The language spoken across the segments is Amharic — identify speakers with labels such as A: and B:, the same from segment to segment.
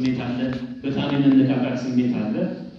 A: ስሜት አለ፣ በጣም የመነቃቃት ስሜት አለ።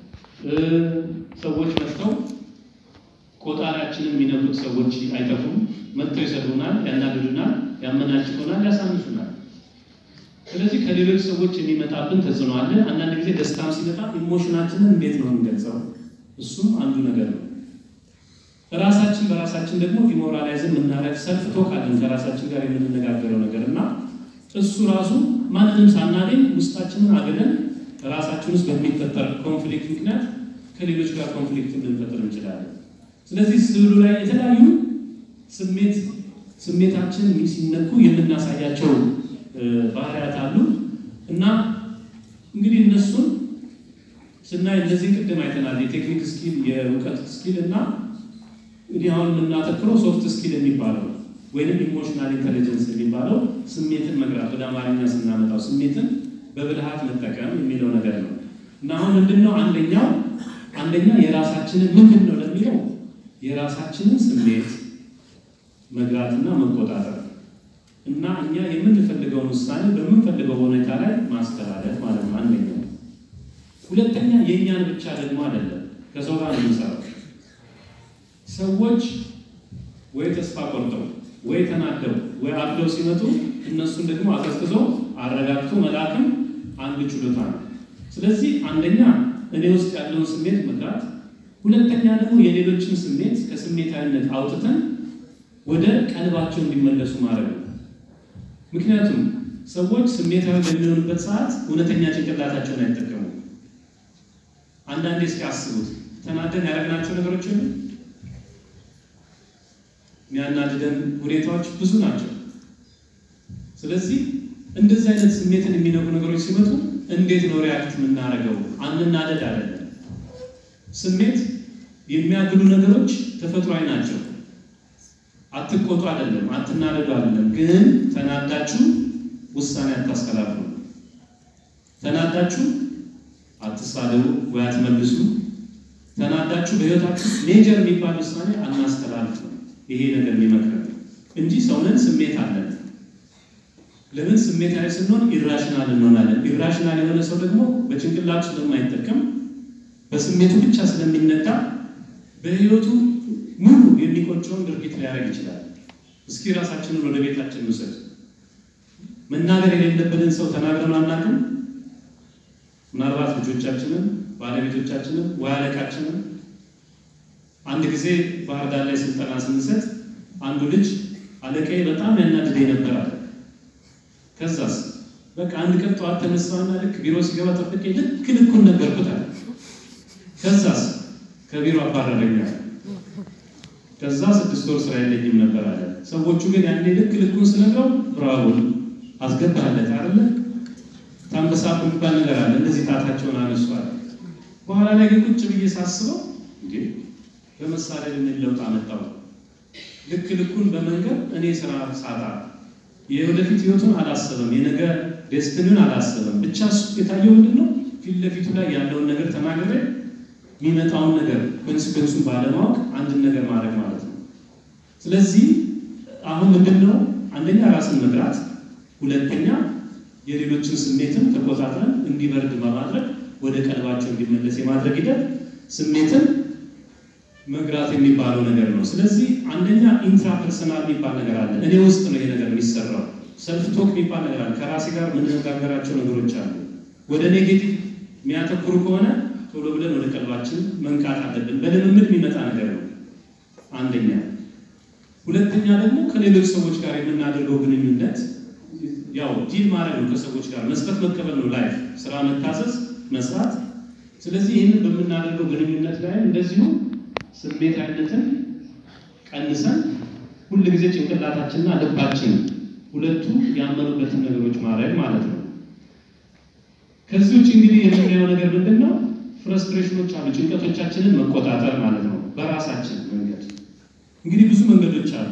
A: ሰዎች መጥተው ቆጣሪያችንን የሚነኩት ሰዎች አይጠፉም። መጥተው ይሰዱናል፣ ያናድዱናል፣ ያመናጭቁናል፣ ያሳንሱናል። ስለዚህ ከሌሎች ሰዎች የሚመጣብን ተጽዕኖ አለ። አንዳንድ ጊዜ ደስታም ሲመጣ ኢሞሽናችንን እንዴት ነው የምንገልጸው? እሱም አንዱ ነገር ነው። ራሳችን በራሳችን ደግሞ ዲሞራላይዝም የምናረግ ሰልፍ ቶክ አለን ከራሳችን ጋር የምንነጋገረው ነገር እና እሱ ራሱ ማንንም ሳናገኝ ውስጣችንን አገለን ራሳችን ውስጥ በሚፈጠር ኮንፍሊክት ምክንያት ከሌሎች ጋር ኮንፍሊክት ልንፈጥር እንችላለን። ስለዚህ ስዕሉ ላይ የተለያዩ ስሜት ስሜታችን ሲነኩ የምናሳያቸው ባህሪያት አሉ እና እንግዲህ እነሱን ስናይ እነዚህ ቅድም አይተናል። የቴክኒክ ስኪል፣ የእውቀት ስኪል እና እንግዲህ አሁን የምናተክረው ሶፍት ስኪል የሚባለው ወይንም ኢሞሽናል ኢንቴሊጀንስ የሚባለው ስሜትን መግራት ወደ አማርኛ ስናመጣው ስሜትን በብልሃት መጠቀም የሚለው ነገር ነው እና አሁን ምንድን ነው አንደኛው አንደኛ የራሳችንን ምንድን ነው ለሚለው የራሳችንን ስሜት መግራትና መቆጣጠር እና እኛ የምንፈልገውን ውሳኔ በምንፈልገው ሁኔታ ላይ ማስተላለፍ ማለት ነው አንደኛው። ሁለተኛ የእኛን ብቻ ደግሞ አይደለም ከሰው ጋር የምንሰራው ሰዎች ወይ ተስፋ ቆርጠው ወይ ተናደው ወይ አብደው ሲመጡ እነሱን ደግሞ አቀዝቅዞ አረጋግቶ መላክም አንድ ችሎታ ነው። ስለዚህ አንደኛ እኔ ውስጥ ያለውን ስሜት መግራት፣ ሁለተኛ ደግሞ የሌሎችን ስሜት ከስሜታዊነት አውጥተን ወደ ቀልባቸው እንዲመለሱ ማድረግ ነው። ምክንያቱም ሰዎች ስሜታዊ በሚሆኑበት ሰዓት እውነተኛ ጭንቅላታቸውን አይጠቀሙም። አንዳንዴ እስኪ አስቡት፣ ተናደን ያደረግናቸው ነገሮች ሁሉ የሚያናድደን ሁኔታዎች ብዙ ናቸው። ስለዚህ እንደዚህ አይነት ስሜትን የሚነኩ ነገሮች ሲመጡ እንዴት ነው ሪያክት የምናደርገው? አንናደድ አይደለም። ስሜት የሚያግሉ ነገሮች ተፈጥሯዊ ናቸው። አትቆጡ አይደለም፣ አትናደዱ አይደለም። ግን ተናዳችሁ ውሳኔ አታስተላልፉ። ተናዳችሁ አትሳደቡ ወይ አትመልሱ። ተናዳችሁ በህይወታችሁ ሜጀር የሚባል ውሳኔ አናስተላልፉ። ይሄ ነገር የሚመክረን እንጂ ሰውነን ስሜት አለን። ለምን ስሜታዊ ስንሆን ኢራሽናል እንሆናለን። ኢራሽናል የሆነ ሰው ደግሞ በጭንቅላቱ ስለማይጠቀም በስሜቱ ብቻ ስለሚነዳ በህይወቱ ሙሉ የሚቆጨውን ድርጊት ሊያደርግ ይችላል። እስኪ ራሳችንን ወደ ቤታችን ውሰድ። መናገር የሌለብንን ሰው ተናግረን አናውቅም። ምናልባት ልጆቻችንን፣ ባለቤቶቻችንን ወይ አለቃችንን አንድ ጊዜ ባህር ዳር ላይ ስልጠና ስንሰጥ አንዱ ልጅ አለቃዬ በጣም ያናድደኝ ነበር አለ። ከዛስ በቃ አንድ ቀን ጠዋት ተነሳና ልክ ቢሮ ሲገባ ጠብቄ ልክ ልኩን ነገርኩት አለ። ከዛስ ከቢሮ አባረረኛል። ከዛ ስድስት ወር ስራ የለኝም ነበር አለ። ሰዎቹ ግን ያኔ ልክ ልኩን ስነግረው ብራቮ አስገባለት አይደለ ታንበሳ የሚባል ነገር አለ። እንደዚህ ጣታቸውን አነሷል። በኋላ ላይ ግን ቁጭ ብዬ ሳስበው እንዴ በመሳሪያ ምን ለውጥ አመጣው? ልክ ልኩን በመንገር እኔ ስራ ሳጣ የወደፊት ህይወቱን አላሰበም፣ የነገ ዴስትኒውን አላሰበም። ብቻ እሱ የታየው ምንድን ነው? ፊት ለፊቱ ላይ ያለውን ነገር ተናግሬ የሚመጣውን ነገር ኮንሲኮንሱን ባለማወቅ አንድን ነገር ማድረግ ማለት ነው። ስለዚህ አሁን ምንድን ነው አንደኛ ራስን መግራት፣ ሁለተኛ የሌሎችን ስሜትን ተቆጣጥረን እንዲበርድ በማድረግ ወደ ቀልባቸው እንዲመለስ የማድረግ ሂደት ስሜትን መግራት የሚባለው ነገር ነው። ስለዚህ አንደኛ ኢንትራፐርሰናል የሚባል ነገር አለ። እኔ ውስጥ ነው ይሄ ነገር የሚሰራው። ሰልፍ ቶክ የሚባል ነገር አለ። ከራሴ ጋር የምንነጋገራቸው ነገሮች አሉ። ወደ ኔጌቲቭ የሚያተኩሩ ከሆነ ቶሎ ብለን ወደ ቀልባችን መንቃት አለብን። በልምምድ የሚመጣ ነገር ነው አንደኛ። ሁለተኛ ደግሞ ከሌሎች ሰዎች ጋር የምናደርገው ግንኙነት ያው ዲል ማድረግ ነው። ከሰዎች ጋር መስጠት መቀበል ነው። ላይፍ ስራ፣ መታዘዝ፣ መስራት። ስለዚህ ይህንን በምናደርገው ግንኙነት ላይ እንደዚሁ ስሜታዊነትን ቀንሰን ሁል ጊዜ ጭንቅላታችንና ልባችን ሁለቱ ያመኑበትን ነገሮች ማድረግ ማለት ነው። ከዚህ ውጭ እንግዲህ የምናየው ነገር ምንድን ነው? ፍረስትሬሽኖች አሉ። ጭንቀቶቻችንን መቆጣጠር ማለት ነው በራሳችን መንገድ። እንግዲህ ብዙ መንገዶች አሉ።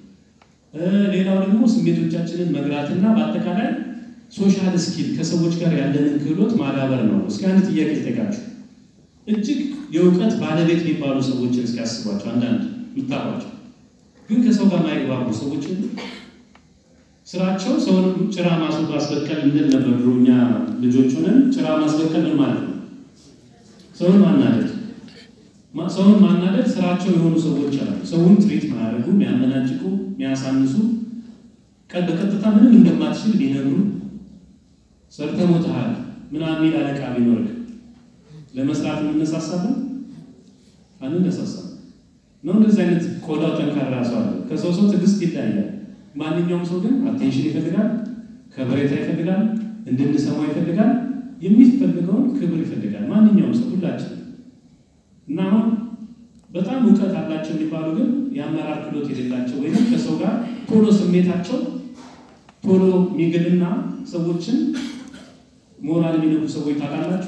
A: ሌላው ደግሞ ስሜቶቻችንን መግራትና በአጠቃላይ ሶሻል ስኪል ከሰዎች ጋር ያለንን ክህሎት ማዳበር ነው። እስኪ አንድ ጥያቄ ልጠይቃችሁ። እጅግ የእውቀት ባለቤት የሚባሉ ሰዎችን እስኪያስቧቸው አንዳንድ የምታውቋቸው ግን ከሰው ጋር ማይግባቡ ሰዎችን ስራቸው ሰውን ጭራ ማስወጣት አስበቀል እንል ነበር ድሮ እኛ ልጆች ሆነን ጭራ ማስበቀል ምን ማለት ነው? ሰውን ማናደድ ሰውን ማናደድ ስራቸው የሆኑ ሰዎች አሉ። ሰውን ትሪት ማያደርጉ፣ የሚያመናጭቁ፣ የሚያሳንሱ ቀን በቀጥታ ምንም እንደማትችል ቢነግሩ ሰርተህ ሞተሃል ምናምን የሚል አለቃ ቢኖርህ ለመስራት የምነሳሳለን አንነሳሳም ነው። እንደዚህ አይነት ቆዳው ጠንካራ ሰው አለ። ከሰው ሰው ትዕግስት ይለያያል። ማንኛውም ሰው ግን አቴንሽን ይፈልጋል፣ ከበሬታ ይፈልጋል፣ እንድንሰማው ይፈልጋል፣ የሚፈልገውን ክብር ይፈልጋል። ማንኛውም ሰው ሁላችን እና አሁን በጣም እውቀት አላቸው የሚባሉ ግን የአመራር ክህሎት የሌላቸው ወይም ከሰው ጋር ቶሎ ስሜታቸው ቶሎ የሚግልና ሰዎችን ሞራል የሚነኩ ሰዎች ታውቃላችሁ።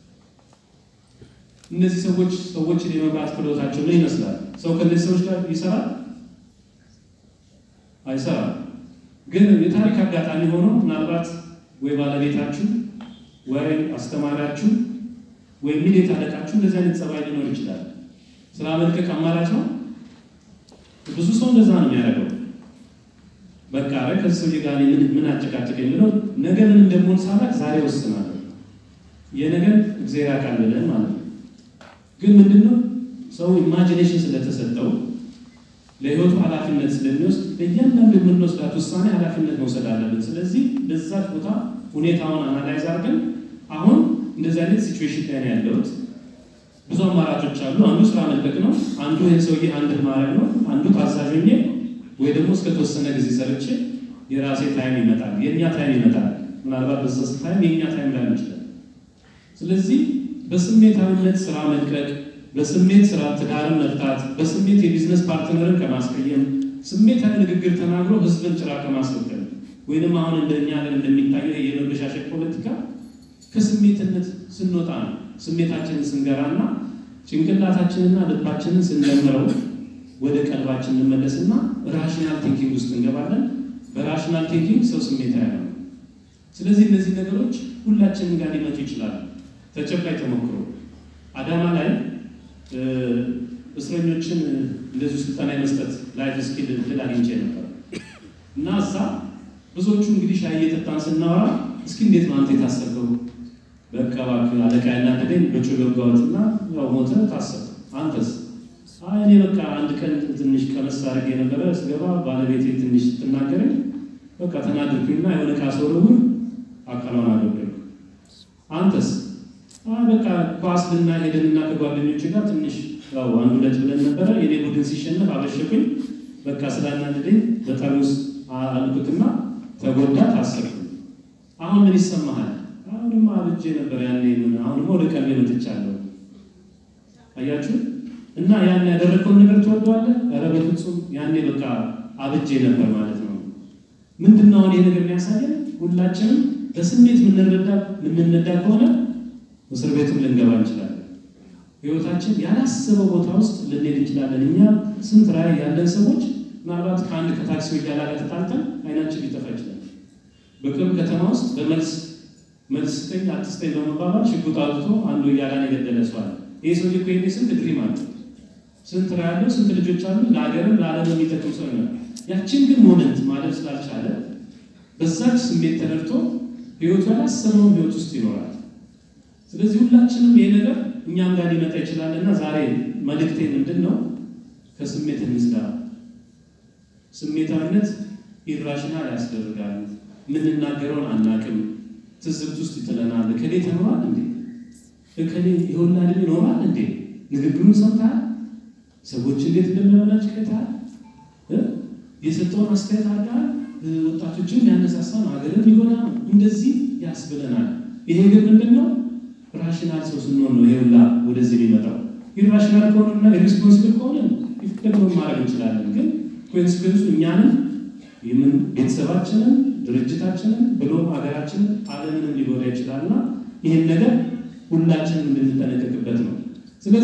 A: እነዚህ ሰዎች ሰዎችን የመምራት ክህሎታቸው ምን ይመስላል? ሰው ከእነዚህ ሰዎች ጋር ይሰራል አይሰራም? ግን የታሪክ አጋጣሚ ሆኖ ምናልባት ወይ ባለቤታችሁ ወይ አስተማሪያችሁ ወይ ሚሌት አለቃችሁ እንደዚህ አይነት ጸባይ ሊኖር ይችላል። ስራ መልቀቅ አማራጭ ነው። ብዙ ሰው እንደዛ ነው የሚያደርገው። በቃ ረ ከዚህ ሰውዬ ጋር ምን ምን አጨቃጨቀኝ ብለው ነገ ምን እንደምሆን ሳላቅ ዛሬ ወስናለሁ። የነገን እግዚአብሔር ያውቃል ብለን ማለት ነው። ግን ምንድነው ሰው ኢማጂኔሽን ስለተሰጠው ለህይወቱ ኃላፊነት ስለሚወስድ ለእያንዳንዱ የምንወስዳት ውሳኔ ኃላፊነት መውሰድ አለብን። ስለዚህ ለዛች ቦታ ሁኔታውን አናላይዝ አድርገን አሁን እንደዚህ አይነት ሲቹዌሽን ላይ ነው ያለሁት። ብዙ አማራጮች አሉ። አንዱ ስራ መልቀቅ ነው። አንዱ ይህን ሰውዬ አንድን ማድረግ ነው። አንዱ ታዛዥ ሆኜ ወይ ደግሞ እስከተወሰነ ጊዜ ሰርቼ የራሴ ታይም ይመጣል፣ የእኛ ታይም ይመጣል። ምናልባት በዛ ታይም የእኛ ታይም ላይሆን ይችላል። ስለዚህ በስሜታዊነት ስራ መልቀቅ፣ በስሜት ስራ ትዳርን መፍታት፣ በስሜት የቢዝነስ ፓርትነርን ከማስቀየም፣ ስሜታዊ ንግግር ተናግሮ ህዝብን ጭራ ከማስወገድ ወይንም አሁን እንደኛ ሀገር እንደሚታየው የመበሻሸቅ ፖለቲካ ከስሜትነት ስንወጣ ነው። ስሜታችንን ስንገራና ጭንቅላታችንና ልባችንን ስንደምረው ወደ ቀልባችን እንመለስና ራሽናል ቲንኪንግ ውስጥ እንገባለን። በራሽናል ቲንኪንግ ሰው ስሜታዊ ነው። ስለዚህ እነዚህ ነገሮች ሁላችንም ጋር ሊመጡ ይችላሉ። ተጨባጭ ተሞክሮ አዳማ ላይ እስረኞችን እንደዚሁ ስልጠና የመስጠት ላይፍ ስኪል እድል አግኝቼ ነበር እና እዛ ብዙዎቹ እንግዲህ ሻይ እየጠጣን ስናወራ እስኪ እንዴት ነው አንተ የታሰርከው? በቃ እባክህ አለቃ ያናደደኝ በጩ ገባሁትና ያው ሞተ ታሰር። አንተስ? አይ እኔ በቃ አንድ ቀን ትንሽ ቀመስ አድርጌ የነበረ ስገባ ባለቤቴ ትንሽ ስትናገረኝ በቃ ተናደድኩኝና የሆነ ካስወረውር አካሏን አደረግኩ። አንተስ? አይ በቃ ኳስ ልና ሄደንና ከጓደኞች ጋር ትንሽ ያው አንድ ሁለት ብለን ነበረ። የኔ ቡድን ሲሸነፍ አበሸኩኝ። በቃ ስላናደደኝ በጠርሙስ አልኩትና ተጎዳ፣ ታሰርኩ። አሁን ምን ይሰማሃል? አሁንማ አብጄ ነበር ያኔ ምን አሁንማ ወደ ቀልቤ መጥቻለሁ። አያችሁ እና ያን ያደረግከውን ነገር ትወደዋለህ? ኧረ በፍጹም ያኔ በቃ አብጄ ነበር ማለት ነው። ምንድን ነው አሁን ይሄ ነገር የሚያሳየን? ሁላችንም በስሜት የምንረዳ የምንነዳ ከሆነ እስር ቤትም ልንገባ እንችላለን። ህይወታችን ያላሰበው ቦታ ውስጥ ልንሄድ እንችላለን። እኛ ስንት ራዕይ ያለን ሰዎች ምናልባት ከአንድ ከታክሲ ወያላ ጋር ተጣልተን አይናችን ሊጠፋ ይችላል። በቅርብ ከተማ ውስጥ በመልስ መልስ ስጠኝ አትስጠኝ በመባባል ሽጉጥ አውጥቶ አንዱ ወያላን የገደለ ሰው አለ። ይህ ሰው እኮ ይሄኔ ስንት ድሪም አለ፣ ስንት ራዕይ ያለው፣ ስንት ልጆች አሉ፣ ለሀገርም ለዓለም የሚጠቅም ሰው ነው። ያችን ግን ሞመንት ማለፍ ስላልቻለ በዛች ስሜት ተነድቶ ህይወቱ ያላሰበውን ህይወት ውስጥ ይኖራል። ስለዚህ ሁላችንም ይሄ ነገር እኛም ጋር ሊመጣ ይችላል እና ዛሬ መልእክቴ ምንድን ነው? ከስሜት እንዝዳ። ስሜታዊነት ኢራሽናል ያስደርጋል። የምንናገረውን አናቅም፣ ትዝብት ውስጥ ይጥለናል። እከሌ ተምሯል እንዴ? እከሌ የወላ ዕድሜ ይኖራል እንዴ? ንግግሩን ሰምተሃል? ሰዎች እንዴት እንደሚያመናጭ ቀይተሃል? የሰጠውን አስተያየት አድርገሃል? ወጣቶችን ያነሳሳ ነው፣ ሀገርን ሊጎዳ ነው፣ እንደዚህ ያስብለናል። ይሄ ግን ምንድን ነው? ራሽናል ሰው ስንሆን ነው ይሄ ሁላ ወደዚህ የሚመጣው። ኢራሽናል ከሆነና ኢሪስፖንሲብል ከሆነ ደግሞ ማድረግ እንችላለን። ግን ኮንሲኩዌንሱ እኛንም የምን ቤተሰባችንን፣ ድርጅታችንን ብሎም ሀገራችንን ዓለምንም ሊጎዳ ይችላልና ይህን ነገር ሁላችንም እንድንጠነቀቅበት ነው።